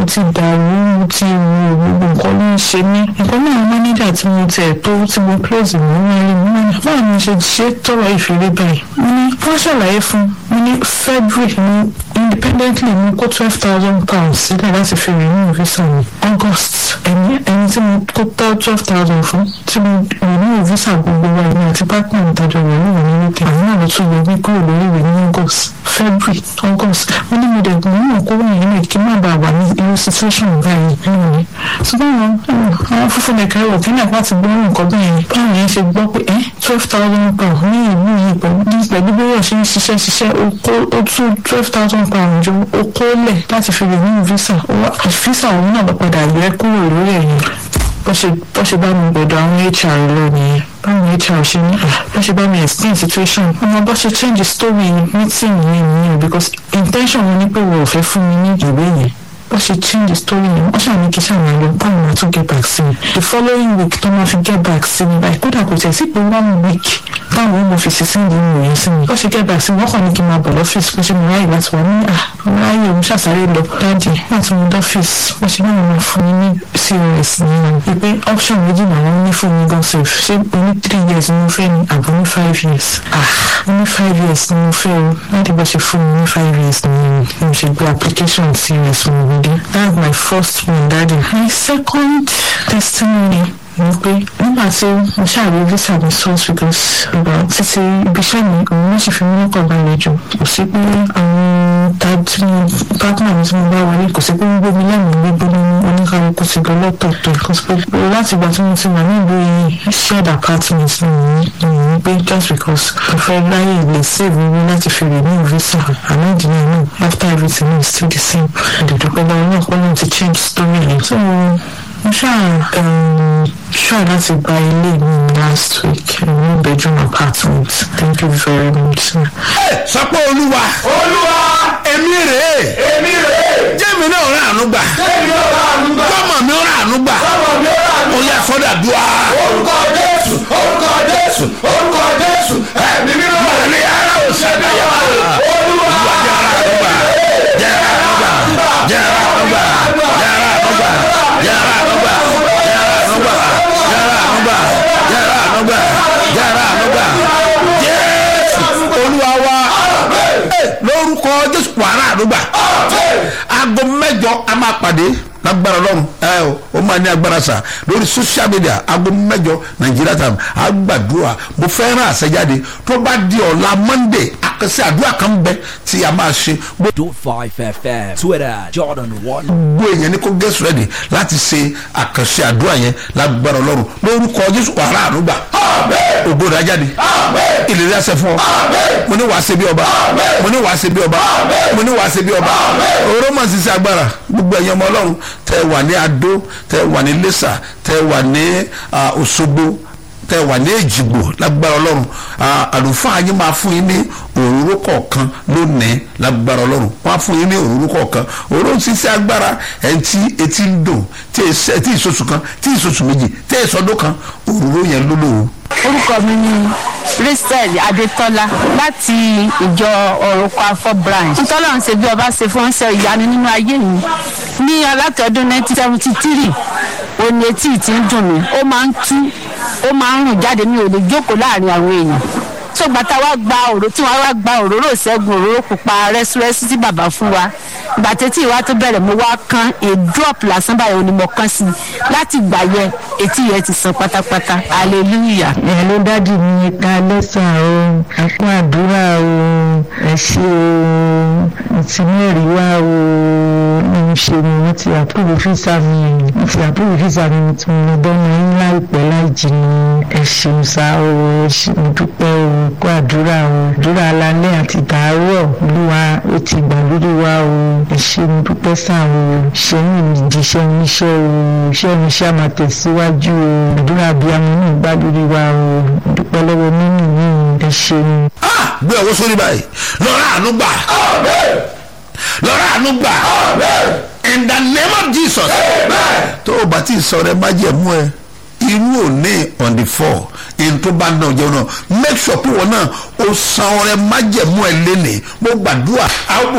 ti dàrú mo ti rò gbogbo nǹkan ló ń ṣe mí nǹkan náà mánéjà tí mo tẹ̀ tó tí mo close mọ́ wọn rí mi náà báwo ni ṣe ṣe tọrọ ìfìrí báyìí mo ní wọ́n ṣàlàyé fún mo ní february mo independently mo kó twelve thousand pounds sílẹ̀ láti fi renew visa mi august ẹni ẹni tí mo kó tọ́ twelve thousand fún tí mo renew visa gbogbo wa ẹni àti partner mi tàjọ renew ní wíkẹ́ àwọn náà ló tún yọ mí kúrò lórí ìwé ní august february august mo ní mo dẹ̀ mo ní òkú wọ̀nyí náà kí n má bàa wà ní irú situation báyìí nínú mi ṣùgbọ́n àwọn àwọn fúnfún nìkan ẹ̀rọ kí náà láti gbọ́ nǹkan bẹ́ẹ̀ báwọn yẹn ṣe gbọ́ pé ẹ́ twelve thousand pound ní ìlú yìí pẹ̀lú pẹ̀lú bí wọ́n ṣe ń ṣiṣẹ́ ṣiṣẹ́ ó tún twelve thousand pound jọ ó kó lẹ̀ láti fi lè ní visa visa òun náà lọ padà yẹ kúrò lórí ẹ̀yìn bó ṣe bó ṣe bá mi gbọ́dọ̀ àwọn hr lọ nìyẹn báwọn hr ṣe ní bó ṣe bá mi explain situation ọmọ bó ṣe change story meeting yẹn nìyẹn because intention wọn ni pé wọn ò fẹ́ fún mi ní ìwé yẹn bó ṣe change story yẹn wọ́n ṣàní kí ṣàmì lọ báwọn máa tún get back sí mi the following week tó máa fi get back sí mi báyìí kódà kò tẹ̀ sí pé one week táwọn ọmọ fi ṣiṣẹ́ ìdí ìwé yẹn sí mi bó ṣe get back sí mi wọ́n kàn ní kí n máa bọ̀ lọ́fíìsì bó ṣe mo ráyè láti wà ní à mo ráyè òun ṣàṣàrè lọ dáàdì láti mo dọ́fíìsì bó ṣe náà máa fún mi ní cos nìyẹn ìpè option méjì làwọn ní fún mi gan safe ṣé o ní three years ni mo fẹ́ ni àbò ní five years ah mo ní five years ni mo fẹ́ o láti bó ṣe fún mi ní five years ni mo ṣe gbé application cos fún mi dé that's my first one daddy my second testimony mo pé nígbà tí mo ṣàrí visa mi source because ọba títí ibiṣẹ́ mi òun ló sì fi mí lọ́kàn balẹ̀ jù kò sí pé àwọn tájú partner mi tí mo bá wọlé kò sí pé wọ́n gbé mi lẹ́mìí gbégbé ní oníkàlùkù ti gan lọ́tọ̀ọ̀tọ̀ kò sí pé láti ìgbà tí mo ti wà ní ìlú yìí shared apartment ni mo ní pé just because mo fẹ́ láyè lè save owó láti fi renew visa àmọ́ ìdílé náà after everything is still the same ìdòdòpẹ́ lọ́wọ́ náà kọ́ ló ti change story yẹn so mo ṣáà try láti gba ilé mi last week ní bedroom apartment thank you very much. sọ pé olúwa olúwa èmi rèé èmi rèé jẹ́mi náà rà àánú gbà èmi ò rà àánú gbà kọ́mọ mi rà àánú gbà ọmọ mi ò rà àánú ó yẹ sọ́dà dùá. orúkọ jésù orúkọ jésù orúkọ jésù ẹ̀mí mímọ́ Mọ̀lẹ́ ara ò sẹ́dá yà wá. olúwa Jẹ́ ara àánú gbà jẹ́ ara àánú gbà jẹ́ ara àánú gbà jẹ́ ara àánú gbà jẹ́ ara àánú gbà jẹ́ ara àánú gbà jẹ́ ara àánú gbà jẹ́ ara àánú gbà jẹ́ ara àánú gbà. Jésù olúwa wa Ẹ, lórúkọ Jésù wàrà àánú gbà aago mẹ́jọ a máa pàdé lágbára Ọlọ́run ẹ o ó máa ní agbára sà lórí social media aago mẹ́jọ nàìjíríà tàm àgbàdua mo fẹ́ rán àṣẹjáde tó bá di ọ̀la monday àkànṣe àdúrà kan bẹ tí a máa ṣe Dot 5 FM. Twitter, Jordan 1. gbogbo èèyàn ní kó get ready láti ṣe àkànṣe àdúrà yẹn lágbára Ọlọ́run lórúkọ Jésù wàrà ànúgbà ògbó rẹ̀ jáde ìlérí àṣẹ fún ọ mo ní wàá ṣe bí ọba mo ní wàá ṣe bí ọba mo ní wàá ṣe bí ọba oró mà ṣiṣẹ́ agbára gbogbo ẹ̀yin ọmọ Ọlọ́run tẹ wà ní Adó tẹ wà ní Iléṣà tẹ wà ní ah, Òṣogbo tẹ wà ní èjìgbò lágbára ọlọ́run Ah, àlùfáà yín máa fún yín ní òróró kọ̀ọ̀kan lónìí lágbára ọlọ́run wọ́n á fún yín ní òróró kọ̀ọ̀kan òróró ń ṣiṣẹ́ agbára ẹ̀ tí etí ń dùn tí èsì- tí ìṣoṣù kan tí ìṣoṣù méjì tí ìṣọdún kan òróró yẹn ló lò ó. orúkọ mi ni christel adetola láti ìjọ ọ̀rọ̀kọ afọ branch ntọ́lọ́run ṣe bí ọba ṣe fún ṣe ìyanu nínú ayé mi ní alátọ̀dún 1973 òní etí ti ń dùn mí ó máa ń tú ó máa ń rùn jáde mi ò lè jókòó láàrin àwọn èèyàn tó gbàtà wá gba òró tí wọn wá gba òróró ìṣẹ́gun òróró pupa rẹ́súrẹ́sú tí bàbá fún wa gbàtẹ́ tí ìwà tó bẹ̀rẹ̀ mo wá kán a drop lásán báyìí ni mo kán sí i láti gbà yẹ etí yẹn ti san pátápátá hallelujah. ẹ ló dádì mi ká lẹ́sàn o àpò àdúrà o ẹ ṣe o ti mẹ́rin wá o ní í ṣe mi wọ́n ti àpòrò físà mi wọ́n ti àpòrò físà mi tí mo lọ bọ́mọ yín láìpẹ́ láì jìnnà ẹ ṣeun sá o ẹ ṣe mo dúpẹ́ o kó àdúrà o àdúrà alálẹ́ àti tàárọ̀ olúwa ó ti gbà lórí wa o ẹ ṣe mo dúpẹ́ sá o ṣe mi ìdíṣẹ́ oníṣẹ́ o iṣẹ́ mi ṣá máa tẹ̀síwájú o àdúrà abiyamọ náà gbà lórí wa o mo dúpẹ́ lọ́wọ́ mímì mi ẹ ṣeun. Ah, gbé ọwọ́ sórí báyìí lọ́rọ̀ àánú gbà lọ́rọ̀ àánú gbà in the name of Jesus tó o bá ti sọ rẹ má jẹ̀ mú ẹ irú òní on the four in tó bá náà jẹun náà make sure pé wọn náà o san ọrẹ má jẹ̀ mú ẹ lénìí mo gbàdúrà àwọn